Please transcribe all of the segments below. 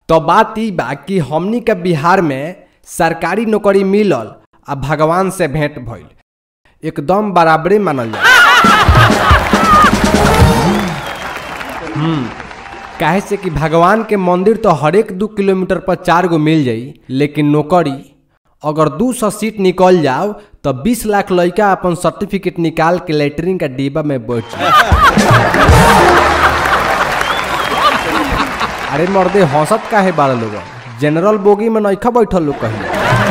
तो बात ई बा कि हमनी के बिहार में सरकारी नौकरी मिलल आ भगवान से भेंट भइल एकदम बराबरे मानल जाए हम्म काहे से कि भगवान के मंदिर तो हरेक दू किलोमीटर पर चार गो मिल जाई लेकिन नौकरी अगर दू सौ सीट निकल जाओ तो बीस लाख लड़का अपन सर्टिफिकेट निकाल के लेटरिन का डिब्बा में बैठ जाए अरे मर्दे हंसत काहे बारह लोग जनरल बोगी में नइखा बैठल लोग कहीं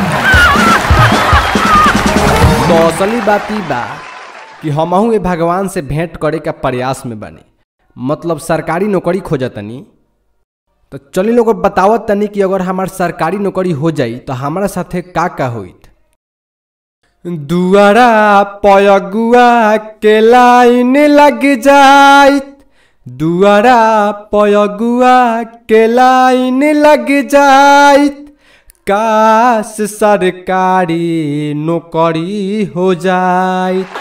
तो असली बात ई बा कि हमहू ए भगवान से भेंट करे का प्रयास में बनी मतलब सरकारी नौकरी खोजतनी तो चली लोग बतावत तनी कि अगर हमार सरकारी नौकरी हो जाई तो हमारा साथे का का होइत दुआरा पयगुआ के लाइन लग जाइत दुआरा पयगुआ के लाइन लग जाइत काश सरकारी नौकरी हो जाइत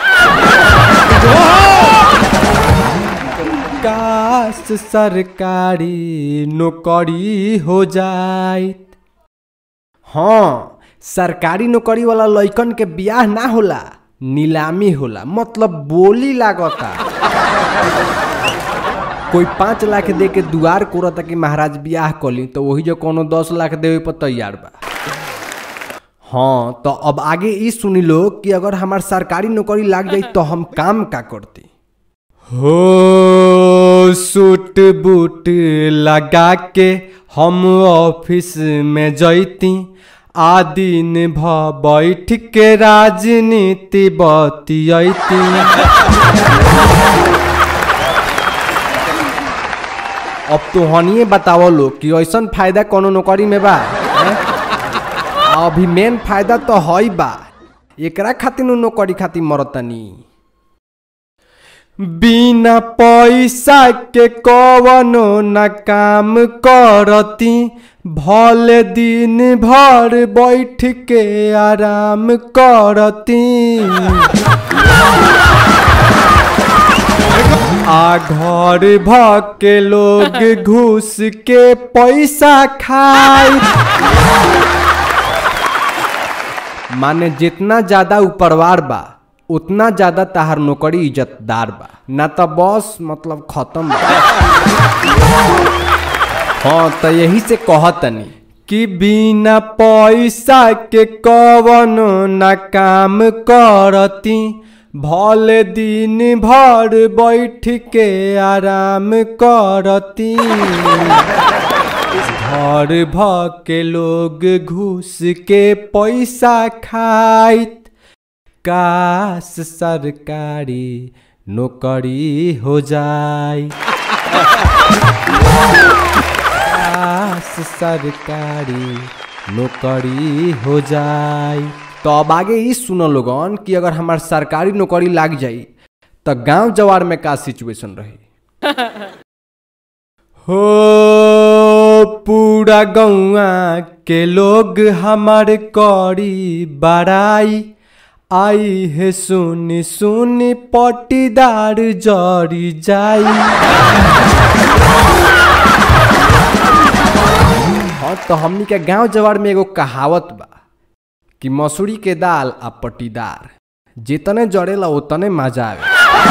काश सरकारी नौकरी हो जाइत हाँ सरकारी नौकरी वाला लइकन के बियाह ना होला नीलामी होला मतलब बोली लागता कोई पाँच लाख दे के दुआर कोरता कि महाराज बियाह कली तो वही जो कोनो दस लाख देवे पर तैयार बा हाँ तो अब आगे ई सुनी लो कि अगर हमार सरकारी नौकरी लाग जाई तो हम काम का करती हो सूट बूट लगा के हम ऑफिस में जैती आ दिन भ बैठ के राजनीति बतियती अब तो हनिए बतावो लो कि ऐसन फायदा कोनो नौकरी में बा हैं? आ अभी मेन फायदा तो हई बा एकरा खातिर नु नौकरी खातिर मरतनी बिना पैसा के कवनो न काम करती भले दिन भर बैठ के आराम करती आ घर भ के लोग घूस के पैसा खाई माने जितना ज्यादा ऊपरवार बा उतना ज्यादा ताहार नौकरी इज्जतदार बा ना तो बस मतलब खत्म बा हाँ तो यही से कहतनी कि बिना पैसा के कवनो न काम करती भले दिन भर बैठ के आराम करती घर भ के लोग घूस के पैसा खाइत काश सरकारी नौकरी हो जाए काश सरकारी नौकरी हो जाए तो अब आगे ई सुनो लोगन कि अगर हमार सरकारी नौकरी लाग जाई तो गांव जवार में का सिचुएशन रही हो पूरा गौआ के लोग हमार करी बड़ाई आई है सुनी सुनी पटीदार जरी जाई हाँ तो हमनी के गांव जवार में एगो कहावत बा कि मसूरी के दाल आ पटीदार जितने जड़ेला उतने मजा आवे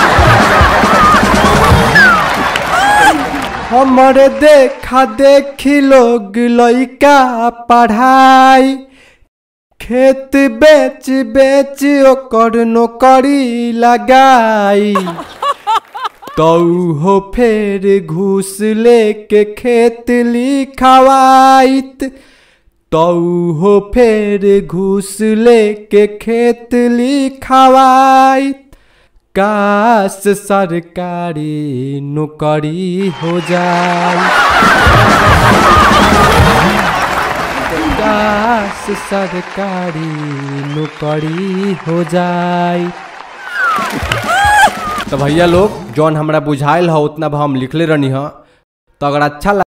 हमरे देखा देखी लोग लइका पढ़ाई खेत बेच बेच ओकर नौकरी लगाई तो हो फेर घूस लेके खेत लिखवाइत तो हो फेर घूस लेके खेत लिखवाइत काश सरकारी नौकरी हो जाए काश सरकारी नौकरी हो जाए तो भैया लोग जौन हमरा बुझाइल ह उतना हम लिखले रहनी ह तो अगर अच्छा